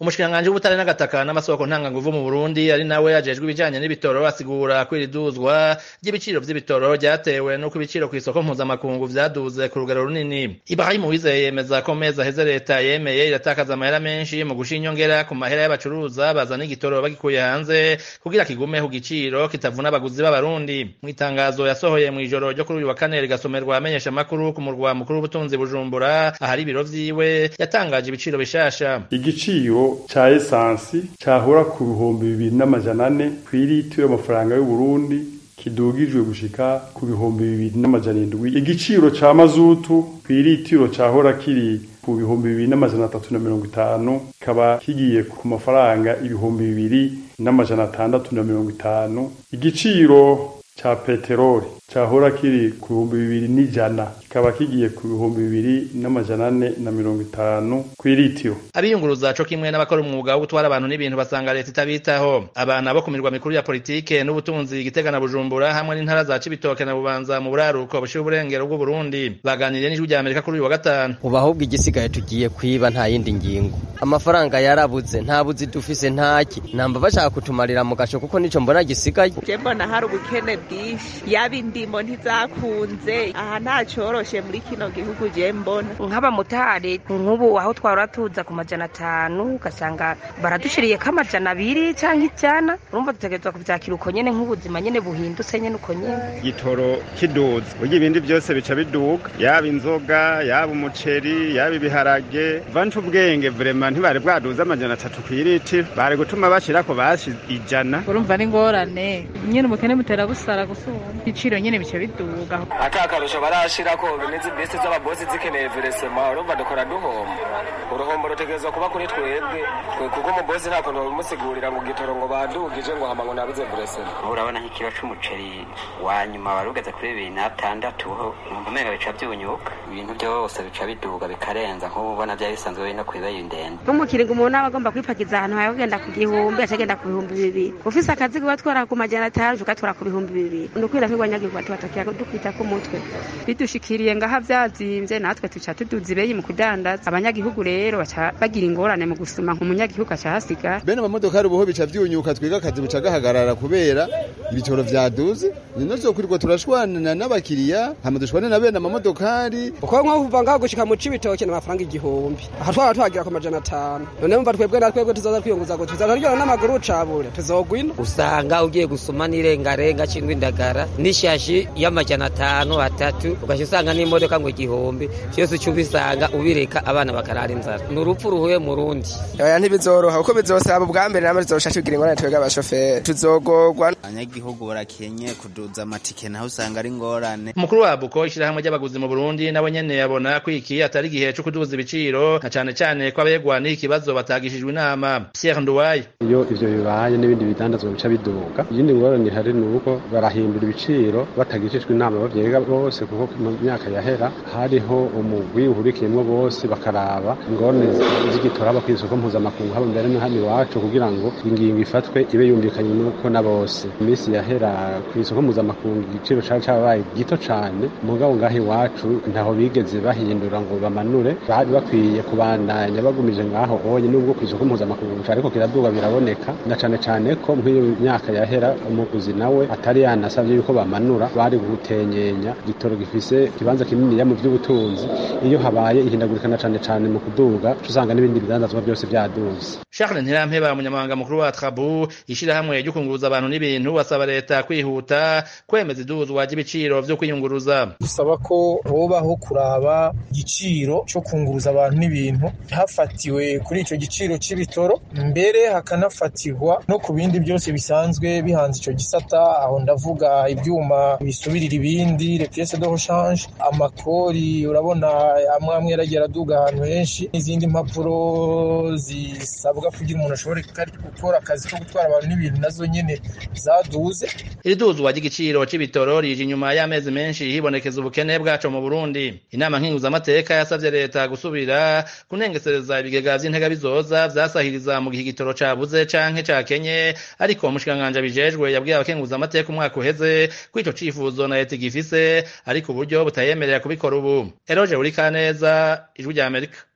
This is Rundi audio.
umushikiranganji w'ubutare n'agataka n'amasoko ntanganguvu mu burundi ari nawe ajejwe ibijanye n'ibitoro asigura ko iri duzwa ry'ibiciro vy'ibitoro ryatewe n'uko ibiciro kw'isoko mpuzamakungu vyaduze ku rugero runini ibrahimu wizeye yemeza ko mezi aheze leta yemeye iratakaza amahera menshi mu gusha inyongera ku mahera y'abacuruza bazana igitoro bagikuye hanze kugira kigume ku giciro kitavuna abaguzi b'abarundi mu itangazo yasohoye mw'ijoro ryo kuri uyu wa kane rigasomerwa amenyesha makuru ku murwa mukuru w'ubutunzi bujumbura ahari ibiro vyiwe yatangaje ibiciro bishasha igiciro ca esansi cahora ku bihumbi bibiri n'amajana ane kw'ilitiro y'amafaranga y'uburundi kidugijwe gushika ku bihumbi bibiri n'amajana indwi igiciro ca mazutu kw'ilitiro cahora kiri ku bihumbi bibiri n'amajana atatu na mirongo itanu kikaba kigiye ku mafaranga ibihumbi bibiri n'amajana atandatu na mirongo itanu igiciro ca peteroli cahora kiri ku bihumbi bibiri n'ijana kikaba kigiye ku bihumbi bibiri n'amajana ane na mirongo itanu kw'ilitiro abiyunguruza co kimwe n'abakora umwuga wo gutwara abantu n'ibintu basanga leta itabitaho abana bo ku mirwa mikuru ya politike n'ubutunzi Gitega na Bujumbura hamwe n'intara za Cibitoke na Bubanza mu buraruko bushira uburengero bw'Uburundi baganiriye n'ijwi rya Amerika kuri uyu wa gatanu ubu ahubwo igisigaye tugiye kwiba nta yindi ngingo amafaranga yarabuze nta buzi dufise ntaki namba bashaka kutumarira mu gaco kuko nico mbona gisigaye je mbona hari ubukene bwinshi yaba indimo ntizakunze aha nta coroshe muri kino gihugu je mbona nk'abamotari nk'ubu aho twahora tuza ku majana atanu ugasanga baradushiriyeko amajana abiri canke ijana urumva dutegerezwa kuvyakira uko nyene nk'ubuzima nyene buhindutse nyene uko nyene igitoro kiduza burya ibindi byose bica biduga yaba inzoga yaba umuceri yaba ibiharage vanca ubwenge vrema ntibari bwaduza amajana atatu kw'ilitiro bari gutuma bashirako bashi ijana urumva ni ngorane nyene ubukene butera busara gusumba ibiciro nyene bica biduga ata akarusho barashirako n'izi bisi z'ababosi zikeneye veresema urumva dukora duhomba uruhombo rutegerezwa kuba kuri twebwe kuko umubosi nta kuntu babimusigurira ngo igitoro ngo badugije ngo hama ngo nabuze veresema urabona nk'ikiro c'umuceri wa nyuma wari ugeze kuri bibiri n'atandatu numva umenga bica vyunyuka ibintu byose bica biduga bikarenza nk'ubu ubona vyari bisanzwe biri no kw'ibeyi ndende nk'umukiringo umuntu aba agomba kwipakiza ahantu hawe kugenda ku gihumbi acagenda ku bihumbi bibiri ufise akazi kubatwara ku majana atanu ugatwara ku bihumbi bibiri nukwira kw'igwanyagihugu tubatakiye dukwita ku mutwe bidushikiriye ngaha vyazimvye natwe tuca tuduza ibeyi mu kudandaza abanyagihugu rero baca bagira ingorane mu gusuma nk'umunyagihugu aca hasiga bene amamodokari ubuho bica vyunyuka twiga akazi buca gahagarara kubera ibitoro vyaduze nino zokwirwa turashwana n'abakiriya hama dushwane na bene amamodokari uko nko kuva ngaho gushika mu cibitoke n'amafaranga igihumbi aha twaba twagira ku majana atanu none mva twebwe na twebwe tuzoza twiyunguza ngo tuzoza turyana n'amaguru cabure tuzogwina usanga ugiye gusuma n'irengarenga cingwa indagara n'ishashi y'amajana atanu atatu ugaca usanga n'imodoka ngo igihumbi vyose uca ubisanga ubireka abana bakarara inzara ni urupfu ruhuye mu rundi oya ntibizoroha kuko bizosaba ubwa mbere namwe tuzosha tugira ingorane twebwe abashoferi tuzogorwa abanyagihugu barakenye kuduza amatike naho usanga ari ingorane umukuru wa buko ishirahamwe ry'abaguzi mu burundi nawe nyene yabona ko iki atari igihe co kuduza ibiciro na cane cane ko abegwa n'iki kibazo batagishijwe inama pierre nduwaye iyo ivyo bibaye n'ibindi bidandazwa bica biduga iyindi ngorane ihari ni uko barahindura ibiciro batagishijwe inama bavyega bose kuko mu myaka yahera hariho umugwi uhurikiyemwo bose bakaraba ingorane z'igitora haba kw'isoko mpuzamakungu haba mbere no hano iwacu kugira ngo ingingo ifatwe ibe yumvikanye nuko na bose iminsi yahera kw'isoko mpuzamakungu igiciro cari cabaye gito cane mugabo ngaho iwacu ntaho bigeze bahindura ngo bamanure bari bakwiye kubandanya bagumije ngaho onye nubwo kw'isoko mpuzamakungu ariko kiraduga biraboneka na cane cane ko nk'iyo myaka yahera umuguzi nawe atari yanasavye yuko bamanura bari gutenyenya igitoro gifise ikibanza kininiya mu vy'ubutunzi iyo habaye ihindagurikana cane cane mu kuduga usanga n'ibindi bidandazwa byose vyaduze Charles Ntirampeba umunyamabanga mukuru wa Trabu ishirahamwe ryo kunguruza abantu n'ibintu basaba leta kwihuta kwemeza iduzwa ry'ibiciro vyo kwiyunguruza gusaba ko hobaho kuraba igiciro co kunguruza abantu n'ibintu hafatiwe kuri ico giciro c'ibitoro mbere hakanafatirwa no ku bindi byose bisanzwe bihanze ico gisata aho ndavuga ivyuma bisubirira ibindi les pièces de rechange amakori urabona amwe amwe yaragiye araduga ahantu henshi n'izindi mpapuro zisabwa kugira umuntu ashobore gukora akazi ko gutwara abantu n'ibintu nazo nyene zaduze iri duzwa ry'igiciro c'ibitoro rije inyuma y'amezi menshi hibonekeza ubukene bwaco mu Burundi inama nkinguzamateka yasavye leta gusubira kunengesereza ibigega vy'intega bizoza vyasahiriza mu gihe igitoro cabuze canke cakenye ariko umushikiranganji abijejwe yabwiye abakenguzamateka umwaka uheze ko ico cifuzo na leta igifise ariko uburyo butayemerera kubikora ubu eroje uri kaneza ijwi rya amerika